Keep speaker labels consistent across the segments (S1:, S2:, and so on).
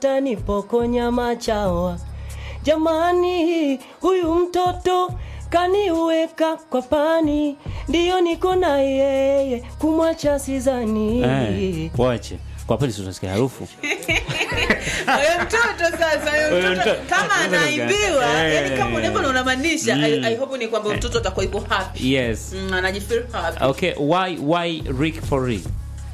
S1: tanipokonya machawa. Jamani, huyu mtoto kaniweka kwa pani, ndiyo niko na yeye, kumwacha sizani.
S2: Eh, wache kwa kweli tunasikia harufu
S3: Huyo mtoto sasa, huyo
S2: Huyo
S3: mtoto
S2: mtoto-
S3: kama
S2: mtoto
S3: anaimbiwa,
S2: gani?
S3: yani kama
S2: Eh.
S3: unavyo unamaanisha,
S2: Mm.
S3: I, I hope ni kwamba mtoto atakuwa yuko happy.
S2: yes
S3: Mm, anajifeel happy.
S2: okay why why rick for real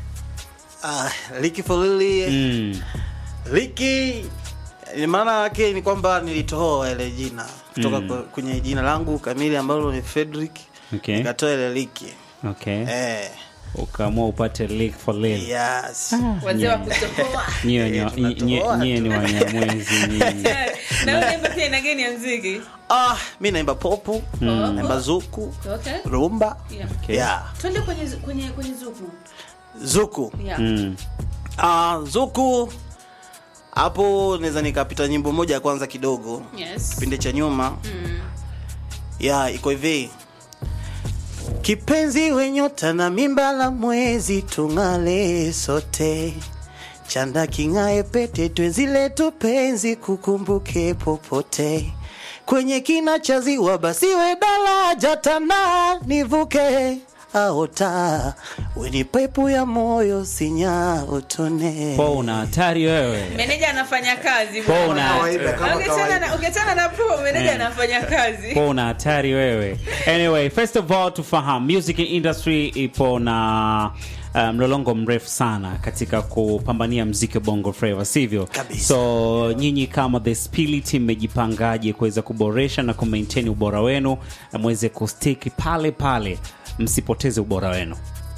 S4: Ah, Liki Folili
S2: mm.
S4: Liki eh, maana yake ni kwamba nilitoa ile jina kutoka
S2: Mm.
S4: kwa- kwenye jina langu kamili ambalo ni Frederick
S2: okay
S4: nikatoa ile Liki
S2: okay
S4: eh,
S2: ukaamua upate rick for real
S4: yes
S3: Wazee wa kutohoa.
S2: nyie
S4: Eh,
S2: wenye-
S4: tunatoa
S2: nyie- nyie ni wanyamwezi nyinyi
S3: Na wewe unaimba pia aina gani ya muziki?
S4: ah, mi naimba popu
S3: Mm.
S4: naimba zuku
S3: Okay.
S4: rumba
S3: Yeah.
S2: Okay.
S4: yeah.
S3: Twende kwenye kwenye kwenye zuku.
S4: zuku
S3: Yeah.
S2: mm.
S4: ah, zuku hapo naweza nikapita nyimbo moja ya kwanza kidogo
S3: Yes.
S4: kipindi cha nyuma
S3: Mm.
S4: ya iko hivi kipenzi wenyota na mimba la mwezi tung'ale sote chanda king'ae pete twenzi letu penzi kukumbuke popote kwenye kina cha ziwa basiwe daraja tana nivuke aota weni pepu ya moyo sinya utone
S2: po una hatari wewe
S3: Meneja anafanya kazi.
S2: po
S3: bwana.
S2: una
S4: Kawaida, kama
S3: Ukiachana
S4: kawaida.
S3: na ukiachana na pro meneja
S2: Eh.
S3: anafanya kazi.
S2: po una hatari wewe anyway first of all tufahamu music industry ipo na uh, mlolongo mrefu sana katika kupambania mziki wa bongo flava sivyo
S4: Kabisa.
S2: so nyinyi kama the spirit mmejipangaje kuweza kuboresha na kumaintain ubora wenu na mweze kustiki pale pale msipoteze ubora wenu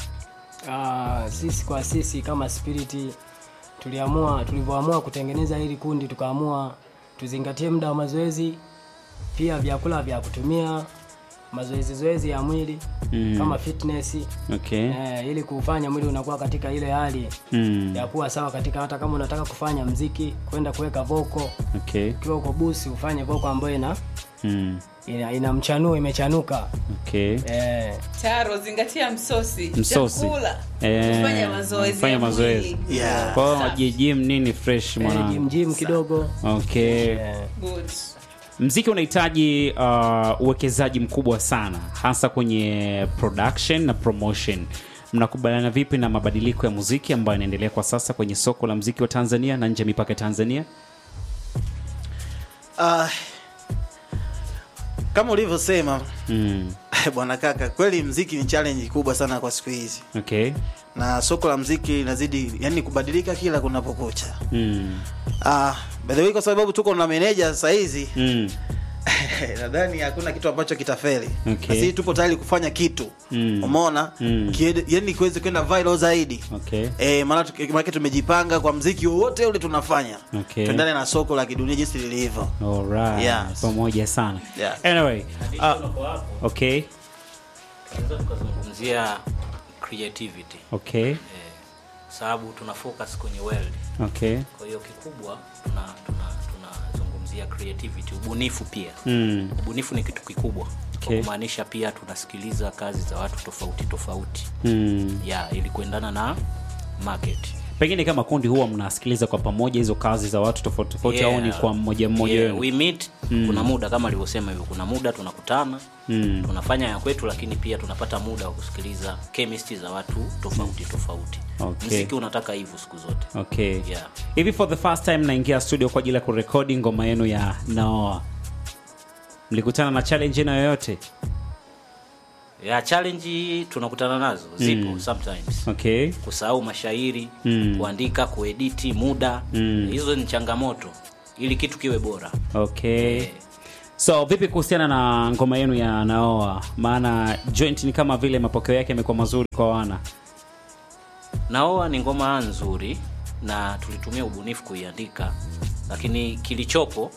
S5: Ah, sisi kwa sisi kama spiriti tuliamua tulivyoamua kutengeneza hili kundi tukaamua tuzingatie muda wa mazoezi pia vyakula vya kutumia mazoezi zoezi ya mwili
S2: Mm.
S5: kama fitness
S2: okay
S5: eh, ili kufanya mwili unakuwa katika ile hali
S2: mm.
S5: ya kuwa sawa katika hata kama unataka kufanya mziki kwenda kuweka voko
S2: okay
S5: ukiwa uko busi ufanye voko ambayo ina
S2: mm.
S5: ina, ina mchanuo imechanuka
S2: okay
S5: eh,
S3: Taro zingatia msosi.
S2: Msosi.
S3: Chakula.
S2: Eh,
S3: Kufanya mazoezi.
S2: kufanya
S3: ya
S2: mazoezi.
S3: mwili.
S4: Yeah.
S2: kwa hiyo
S3: Safi.
S2: jijim nini fresh
S5: eh,
S2: mwanangu
S5: jim jim kidogo
S2: okay
S5: eh,
S3: Good.
S2: mziki unahitaji uh, uwekezaji mkubwa sana hasa kwenye production na promotion mnakubaliana vipi na mabadiliko ya muziki ambayo yanaendelea kwa sasa kwenye soko la mziki wa tanzania na nje ya mipaka ya tanzania
S4: Ah, kama ulivyosema
S2: mm.
S4: bwana kaka kweli mziki ni challenge kubwa sana kwa siku hizi
S2: okay
S4: na soko la mziki linazidi yani kubadilika kila kunapokucha
S2: mm.
S4: ah, by the way kwa sababu tuko na meneja sasa hizi
S2: Mm.
S4: nadhani hakuna kitu ambacho kitafeli
S2: Okay.
S4: na sisi tupo tayari kufanya kitu
S2: Mm.
S4: umeona
S2: Mm.
S4: Kiede- yani kiweze kwenda viral zaidi
S2: okay
S4: Eh, maana tuki- maana tumejipanga kwa mziki wowote ule tunafanya
S2: Okay.
S4: tuendane na soko la kidunia jinsi lilivyo
S2: Alright.
S4: Yes.
S2: pamoja sana
S4: Yeah.
S2: anyway uh, okay
S6: tunaweza tukazungumzia creativity
S2: okay
S6: eh, sababu tuna focus kwenye world
S2: okay
S6: kwa hiyo kikubwa tuna tuna tunazungumzia creativity ubunifu pia
S2: mm.
S6: ubunifu ni kitu kikubwa
S2: Okay.
S6: kwa kumaanisha pia tunasikiliza kazi za watu tofauti tofauti
S2: Mm.
S6: ya ili kuendana na market
S2: pengine kama kundi huwa mnasikiliza kwa pamoja hizo kazi za watu tofauti tofauti
S6: Yeah.
S2: au ni kwa mmoja mmoja
S6: Yeah,
S2: wenu
S6: we meet
S2: Mm.
S6: kuna muda kama alivyosema hivyo kuna muda tunakutana
S2: Mm.
S6: tunafanya ya kwetu lakini pia tunapata muda wa kusikiliza chemistry za watu tofauti tofauti
S2: Okay.
S6: mziki unataka hivyo siku zote
S2: okay
S6: Yeah.
S2: hivi for the first time naingia studio kwa ajili ya kurekodi ngoma yenu ya naoa mlikutana na challenge na yoyote
S6: ya challenge tunakutana nazo zipo
S2: Mm.
S6: sometimes
S2: okay
S6: kusahau mashairi
S2: Mm.
S6: kuandika kuediti muda
S2: Mm.
S6: hizo ni changamoto ili kitu kiwe bora
S2: okay
S6: Eh,
S2: so vipi kuhusiana na ngoma yenu ya naoa maana joint ni kama vile mapokeo yake yamekuwa mazuri kwa wana
S6: naoa ni ngoma nzuri na tulitumia ubunifu kuiandika lakini kilichopo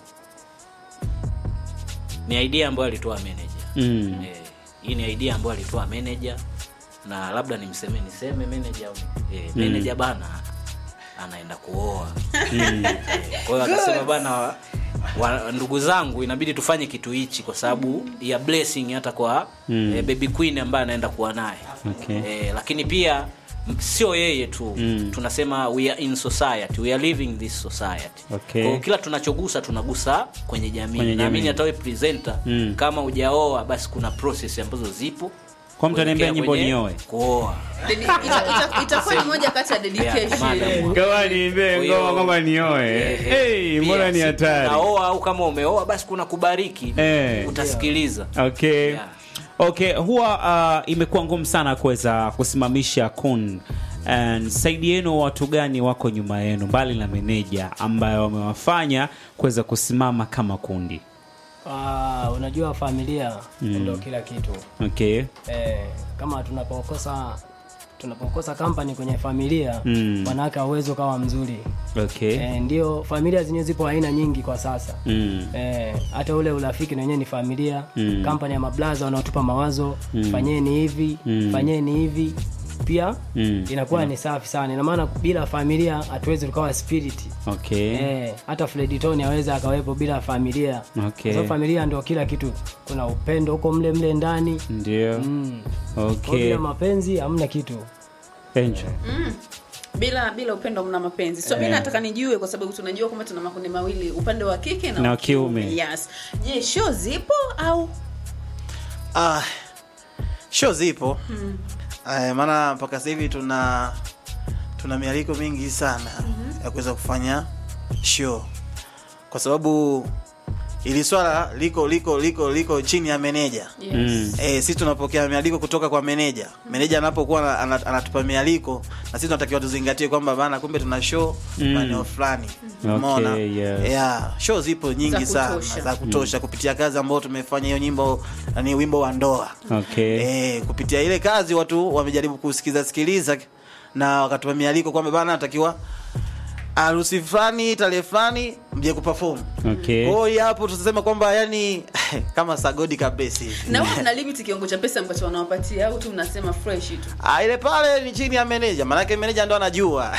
S6: ni idea ambayo alitoa manager
S2: mm.
S6: eh, hii ni idea ambayo alitoa manager na labda nimseme niseme manager au eh, manager bana anaenda kuoa
S2: Mm.
S6: Eh, kwa hiyo akasema bana wa, wa, ndugu zangu inabidi tufanye kitu hichi kwa sababu ya blessing hata kwa
S2: Mm.
S6: eh, baby queen ambaye anaenda kuwa naye
S2: Okay.
S6: eh, lakini pia m- sio yeye tu mm. tunasema we are in society we are living this society
S2: Okay.
S6: Kwa hiyo kila tunachogusa tunagusa kwenye jamii
S2: Kwenye
S6: naamini
S2: jamii.
S6: hata wewe presenter
S2: Mm.
S6: kama ujaoa basi kuna process ambazo zipo
S2: Kwa mtu anaambia
S6: kuelekea
S2: nyimbo
S6: kwenye
S2: nioe.
S6: kuoa
S3: Dedi- ita- ita- itakuwa ni moja kati ya dedication
S6: madam.
S2: kama niimbe
S6: Kwa hiyo-
S2: ngoma kwamba nioe
S6: Eh,
S2: hey,
S6: pia
S2: mbona ni
S6: si
S2: hatari
S6: unaoa au kama umeoa basi kuna kubariki
S2: Eh.
S6: utasikiliza
S2: okay
S6: Yeah.
S2: okay huwa uh, imekuwa ngumu sana kuweza kusimamisha kun And saidi yenu watu gani wako nyuma yenu mbali na meneja ambayo wamewafanya kuweza kusimama kama kundi
S5: Ah, unajua familia ndo kila kitu
S2: okay
S5: eh, kama tunapokosa tunapokosa kampani kwenye familia
S2: Mm.
S5: wanawake hauwezi ukawa mzuri
S2: okay
S5: eh, ndio familia zenyewe zipo aina nyingi kwa sasa
S2: mm.
S5: Eh, hata ule urafiki na wenyewe ni familia
S2: Mm.
S5: kampani ya mablaza wanaotupa mawazo
S2: Mm.
S5: fanyeni hivi
S2: Mm.
S5: fanyeni hivi pia
S2: Mm.
S5: inakuwa ni safi sana ina maana bila familia hatuwezi tukawa spirit
S2: okay
S5: eh, hata Freditoni aweza akawepo bila familia
S2: Okay.
S5: Kwa sababu familia ndio kila kitu kuna upendo huko mle mle ndani
S2: ndio
S5: mm. Kwa
S2: okay
S5: bila mapenzi hamna kitu
S2: Angel.
S3: bila bila upendo mna mapenzi so mi nataka nijue kwa sababu tunajua kwamba tuna makundi mawili upande wa kike na,
S2: Na
S3: wa
S2: kiume.
S3: yes je show zipo au
S4: Ah, show zipo mm. maana mpaka sasa hivi tuna tuna mialiko mingi sana ya kuweza kufanya show kwa sababu ili swala liko liko liko liko chini ya meneja
S3: yes.
S2: Mm.
S4: Eh, sisi tunapokea mialiko kutoka kwa meneja. Meneja anapokuwa ana- ana- anatupa mialiko na sisi tunatakiwa tuzingatie kwamba bana, kumbe tuna show
S2: Mm.
S4: maeneo fulani.
S2: Okay,
S4: Umeona?
S2: yes.
S4: Yeah, show zipo nyingi
S3: Za
S4: sana
S3: kutosha.
S4: za kutosha kupitia kazi ambayo tumefanya hiyo nyimbo ni wimbo wa ndoa.
S2: okay
S4: Eh, kupitia ile kazi watu wamejaribu kusikiza sikiliza na wakatupa mialiko kwamba bana natakiwa harusi fulani tarehe fulani mje kuperform.
S2: okay
S4: Kwa hiyo hapo tutasema kwamba yani kama sagodi kabisa hivi.
S3: na huwa mna limit kiwango cha pesa ambacho wanawapatia au tu mnasema fresh tu
S4: Ah, ile pale ni chini ya meneja, maanake meneja ndo anajua.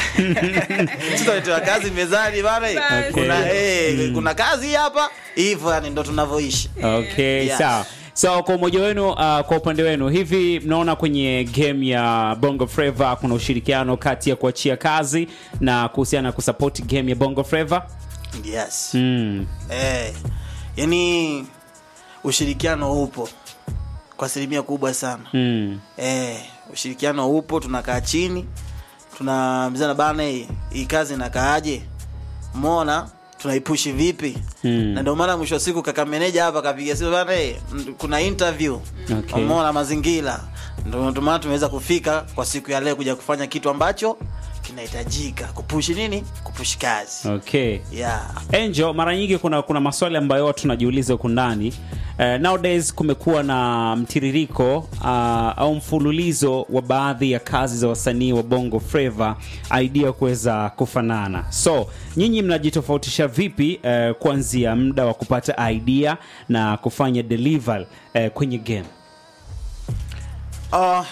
S4: Tutaletewa kazi mezani bana,
S3: Okay.
S4: kuna eh, kuna kazi hapa hivyo, yani ndo tunavyoishi.
S2: okay
S4: Yes.
S2: sawa so kwa umoja wenu uh, kwa upande wenu hivi mnaona kwenye game ya bongo flava kuna ushirikiano kati ya kuachia kazi na kuhusiana na kusupport game ya bongo flava
S4: Yes.
S2: mm.
S4: Eh, yani ushirikiano upo kwa asilimia kubwa sana.
S2: Mm.
S4: Eh, ushirikiano upo, tunakaa chini tunaambizana bana, hii hii kazi inakaaje, umeona tunaipushi vipi
S2: Mm.
S4: na ndio maana mwisho wa siku kaka meneja hapa kapiga simu bana, eh, m- kuna interview
S2: Okay.
S4: umeona mazingira, ndio ndio maana tumeweza kufika kwa siku ya leo kuja kufanya kitu ambacho kinahitajika kupushi nini, kupushi kazi
S2: okay
S4: yeah.
S2: Angel, mara nyingi kuna kuna maswali ambayo watu tunajiuliza huku ndani. Uh, nowadays kumekuwa na mtiririko uh, au mfululizo wa baadhi ya kazi za wasanii wa Bongo Flava idea kuweza kufanana. So nyinyi mnajitofautisha vipi uh, kuanzia muda wa kupata idea na kufanya deliver uh, kwenye game?
S4: Ah,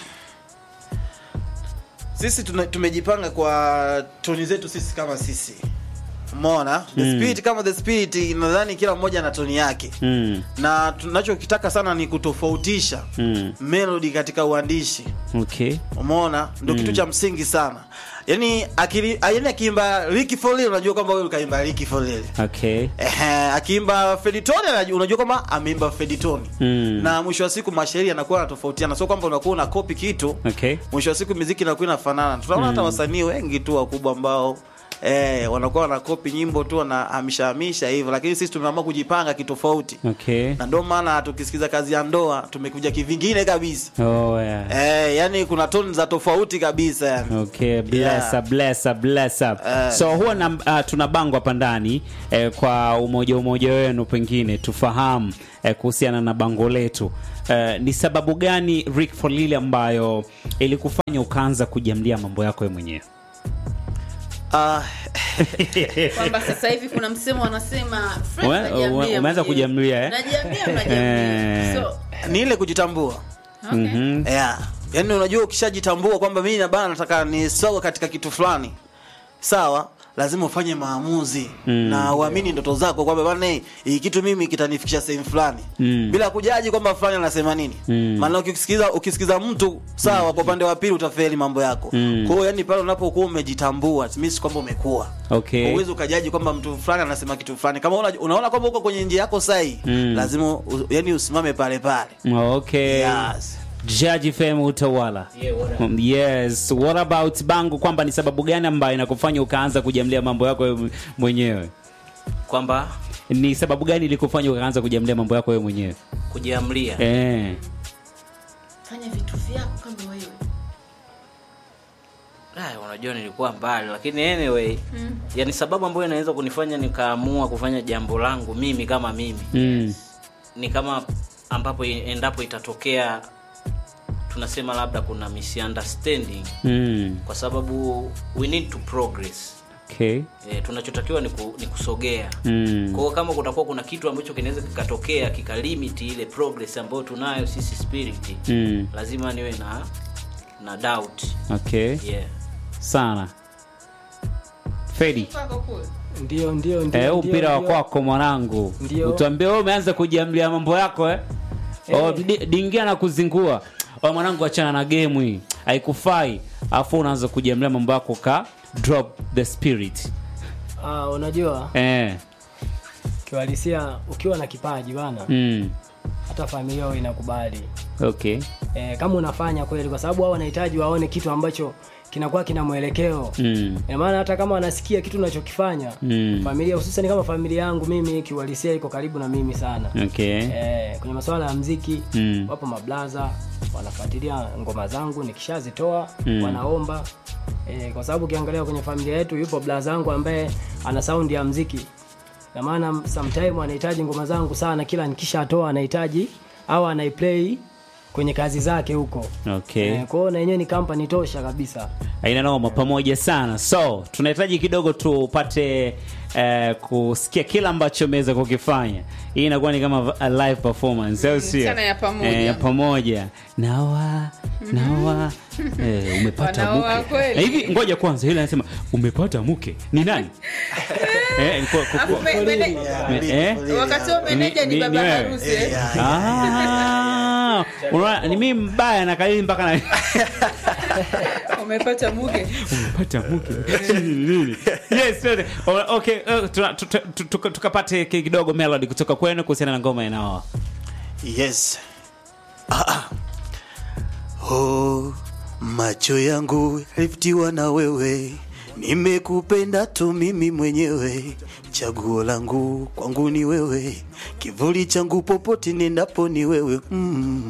S4: sisi tuna, tumejipanga kwa toni zetu sisi kama sisi umeona the
S2: Mm.
S4: spirit kama the spirit nadhani kila mmoja na toni yake
S2: Mm.
S4: na tunachokitaka sana ni kutofautisha
S2: Mm.
S4: melody katika uandishi
S2: Okay.
S4: umeona ndo kitu cha msingi sana yani akili yani akiimba Ricky Folil unajua kwamba wewe ukaimba Ricky Folil
S2: Okay.
S4: Ehe, akiimba Feditoni anajua- unajua kwamba ameimba Feditoni
S2: Mm.
S4: na mwisho wa siku mashairi yanakuwa yanatofautiana sio kwamba unakuwa una copy kitu
S2: Okay.
S4: mwisho wa siku miziki inakuwa inafanana tunaona hata wasanii wengi tu wakubwa ambao eh, wanakuwa wanakopi nyimbo tu wanahamisha hamisha hivyo lakini sisi tumeamua kujipanga kitofauti
S2: Okay.
S4: na ndio maana tukisikiza kazi ya ndoa tumekuja kivingine kabisa
S2: Oh, yeah.
S4: eh, yani kuna toni za tofauti kabisa yani
S2: Okay, bless
S4: Yeah.
S2: up, bless up, bless up.
S4: Eh.
S2: So huwa na, uh, tuna bango hapa ndani eh, kwa umoja umoja wenu pengine tufahamu eh, kuhusiana na bango letu eh, ni sababu gani Rick Folili ambayo ilikufanya ukaanza kujamlia mambo yako wewe mwenyewe?
S4: Ah,
S3: kwamba sasa hivi kuna msemo wanasema "Friends,
S2: Ume-
S3: najiambia
S2: ume- umeanza
S3: mwenyewe."
S2: kujamlia, eh?
S3: najiambia najiambia
S2: Eh.
S3: so
S4: ni ile kujitambua
S3: okay.
S2: Mhm.
S4: yeah. yaani unajua ukishajitambua kwamba mimi na bana nataka nisoge katika kitu fulani sawa lazima ufanye maamuzi na uamini ndoto zako kwamba bana hii kitu mimi kitanifikisha sehemu fulani
S2: Mm.
S4: bila kujaji kwamba fulani anasema nini
S2: Mm.
S4: maana ukisikiza ukisikiza mtu sawa kwa upande wa pili utafeli mambo yako
S2: Mm.
S4: kwa hiyo yani pale unapokuwa umejitambua it means kwamba umekuwa
S2: Okay.
S4: uwezi ukajaji kwamba mtu fulani anasema kitu fulani kama una, unaona kwamba uko kwenye njia yako sahi
S2: Mm.
S4: lazima u, yani usimame pale pale
S2: Okay.
S4: yes.
S2: Jaji Fem utawala.
S6: Yeah, what up?
S2: Um, Yes. What about Bangu kwamba ni sababu gani ambayo inakufanya ukaanza kujamlia mambo yako wewe mwenyewe?
S6: kwamba
S2: Ni sababu gani ilikufanya ukaanza kujamlia mambo yako wewe mwenyewe?
S6: kujiamlia
S2: Eh.
S3: fanya vitu vyako kama wewe
S6: Aya, unajua nilikuwa mbali lakini anyway mm. yani sababu ambayo inaweza kunifanya nikaamua kufanya jambo langu mimi kama mimi
S2: Mm.
S6: ni kama ambapo i- endapo itatokea tunasema labda kuna misunderstanding
S2: Mm.
S6: kwa sababu we need to progress
S2: Okay.
S6: e, tunachotakiwa ni, ku, ni kusogea
S2: Mm.
S6: kwa hiyo kama kutakuwa kuna kitu ambacho kinaweza kikatokea kikalimiti ile progress ambayo tunayo sisi spirit
S2: Mm.
S6: lazima niwe na na doubt
S2: Okay.
S6: yeah.
S2: Sana. Fedi.
S3: kwako kule
S5: ndio ndio ndio
S2: Eh, huu
S5: ndio,
S2: mpira wa
S5: ndio.
S2: kwako mwanangu.
S5: Ndio.
S2: Utuambie wewe umeanza kujiamlia mambo yako eh?
S5: Eh.
S2: Oh, di- dingia na kuzingua. Oh, mwanangu achana na game hii. Haikufai. Alafu unaanza kujiamlia mambo yako ka drop the spirit.
S5: Ah, unajua
S2: Eh.
S5: kiuhalisia ukiwa na kipaji bana
S2: Mm.
S5: hata familia yao inakubali
S2: Okay.
S5: e, kama unafanya kweli kwa sababu wao wanahitaji waone kitu ambacho kinakuwa kina mwelekeo
S2: Mm.
S5: Ina maana hata kama wanasikia kitu unachokifanya
S2: Mm.
S5: familia hususan kama familia yangu mimi kiuhalisia iko karibu na mimi sana
S2: Okay.
S5: e, kwenye masuala ya mziki
S2: Mm.
S5: wapo mablaza wanafuatilia ngoma zangu nikishazitoa
S2: Mm.
S5: wanaomba e, kwa sababu ukiangalia kwenye familia yetu yupo blaza wangu ambaye ana saundi ya mziki na maana sometime anahitaji ngoma zangu sana kila nikishatoa anahitaji au anaiplay kwenye kazi zake huko
S2: Okay.
S5: Eh, kwa hiyo na yenyewe ni kampani tosha kabisa
S2: Haina noma pamoja sana. So, tunahitaji kidogo tupate eh, kusikia kila ambacho umeweza kukifanya. Hii inakuwa ni kama a live performance, au sio?
S3: sana ya pamoja.
S2: Eh, pamoja. Nawa, nawa. Eh, umepata
S3: Wanaoa
S2: mke.
S3: kweli.
S2: Na hivi ngoja kwanza ile anasema umepata mke. Ni nani? eh, kwa, kwa,
S3: Alafu me- mene-
S2: eh?
S3: wakati wa meneja
S2: Ni-
S3: ni
S2: ni-
S3: baba
S2: ni wewe?
S3: harusi eh?
S2: Ah, unaona ni mimi mbaya na kalili mpaka na
S3: umepata mke
S2: umepata mke Nini? yes yote. O- okay uh, tuna- tu- tu- tu- tukapate ki- kidogo melody kutoka kwenu kuhusiana na ngoma inaoa
S4: yes ah, ah. Oh, macho yangu yalivutiwa na wewe nimekupenda tu mimi mwenyewe chaguo langu kwangu ni wewe kivuli changu popote nendapo ni wewe mm.